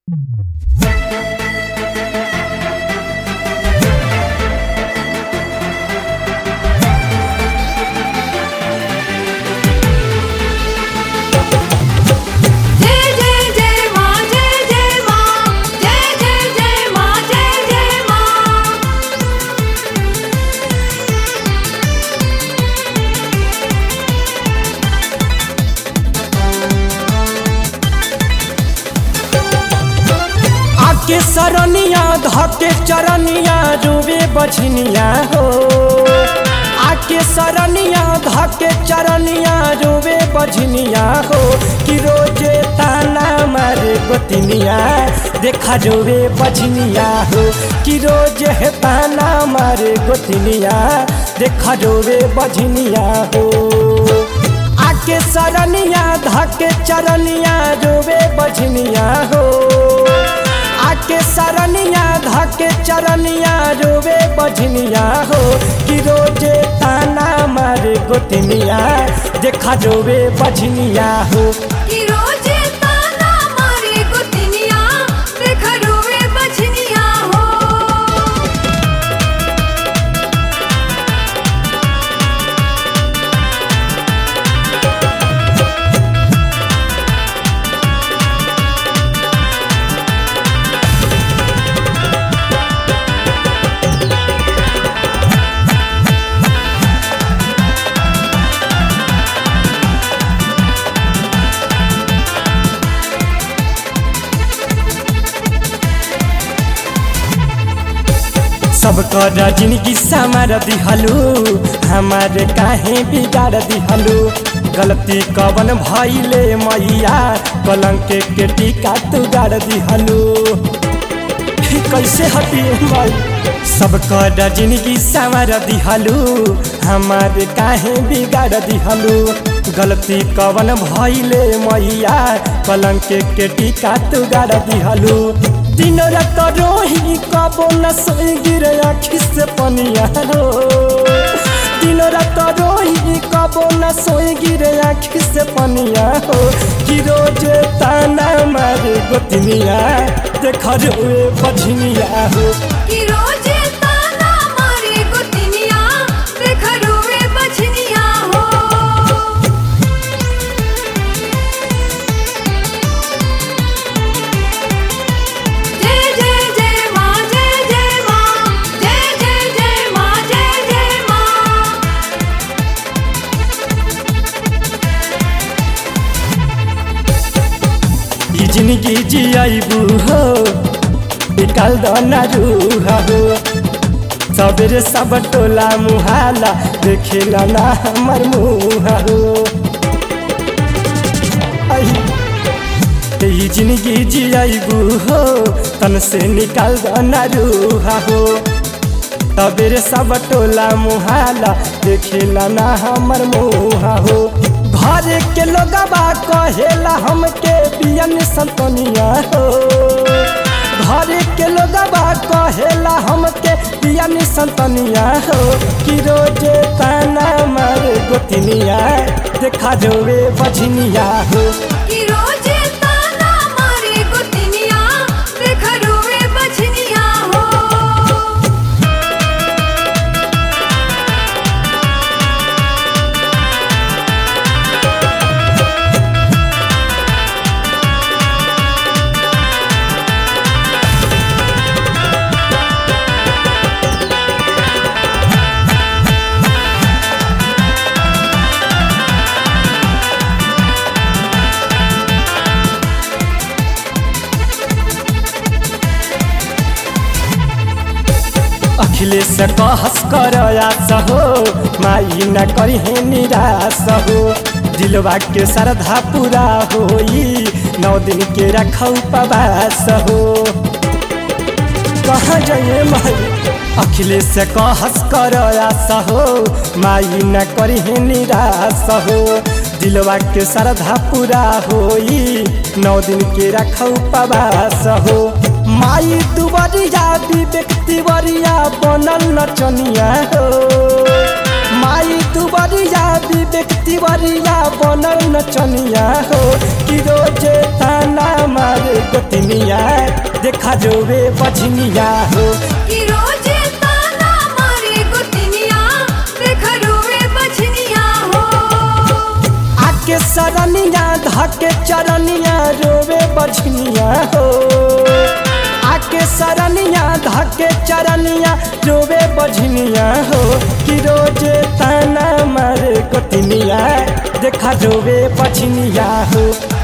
जय जय जय माँ जय जय माँ जय जय जय माँ जय जय माँ आके सरनिया धके चरनिया रुवे बझनिया हो आके सरनिया धके चरनिया रुवे बझनिया हो कि रोजे ताना मारे गोतिनिया देखा जोवे बझनिया हो कि रोजे है ताना मारे गोतिनिया देखा जोवे बझनिया हो आके सरनिया धके चरनिया जोवे बझनिया हो आके सरनिया धके चरनिया रोवे बझनिया हो कि रोजे ताना मारे गोतनिया देखा जोवे बझनिया हो कि रोजे ताना मारे गुतनिया देखा रोवे बछनिया हो सबकर जिंदगी समार दिहलू हमारे काहे बिगाड़ दिहलू गलती कवन भइले मैया कलंक के टीका तू गाड़ दिहलू कैसे हटी माई सबकर जिंदगी संवर दिहलू हमारे काहे बिगाड़ दिहलू गलती कवन भइले मैया कलंक के टीका तू गाड़ दिहलू दिन रात रोही कबो न सोई गिरे आखी से पनिया रो दिन रात रोही कबो न सोई गिरे आखी से पनिया हो कि रोज ताना मारे गोतनिया देख रोए बझनिया हो कि रोजे ताना मारे गुतनिया देखा रोवे बछनिया हो जय जय जय माँ जय जय माँ जय जय जय माँ जय जय माँ ई जिंदगी जियाबू हो निकाल दो ना रूहा हो सबेरे सब टोला मुहाला देखेला ना हमर मुहा हो आई, ई जिंदगी जियाबू हो तन से निकाल दो ना रूहा हो तबेरे सब टोला मुहाला देखेला ना हमर मुहा हो घर के लोगबा कहेला हमके बियन संतनिया हो घर के लोगबा कहेला हमके बियन संतनिया हो कि रोजे ताना मारे गोतनिया देखा जोवे बझनिया हो कि रोजे ताना मारे गुतनिया देखा रोवे बछनिया हो अखिलेश कहस कर आस हो माई न करी निराश हो दिलवा के श्रद्धा पूरा होई नौ दिन के रखौ उपवास हो कहाँ जाइए माई अखिलेश कहस कर आस हो माई न करी निराश हो दिलवा के श्रद्धा पूरा होई नौ दिन के रखौ उपवास हो माई दुबरिया विवेक तिवरिया बनल नचनिया हो माई दुबरिया विवेक तिवरिया बनल नचनिया हो कि रोजे ताना मारे गोतनिया देखा जोवे बछनिया हो कि रोजे ताना मारे गुतनिया देखा रोवे बछनिया हो आके सरनिया धके चरनिया रोवे बछनिया हो आके सरनिया धके चरनिया रोवे बझनिया हो कि रोजे ताना मारे कोतिनिया देखा जोवे बछनिया हो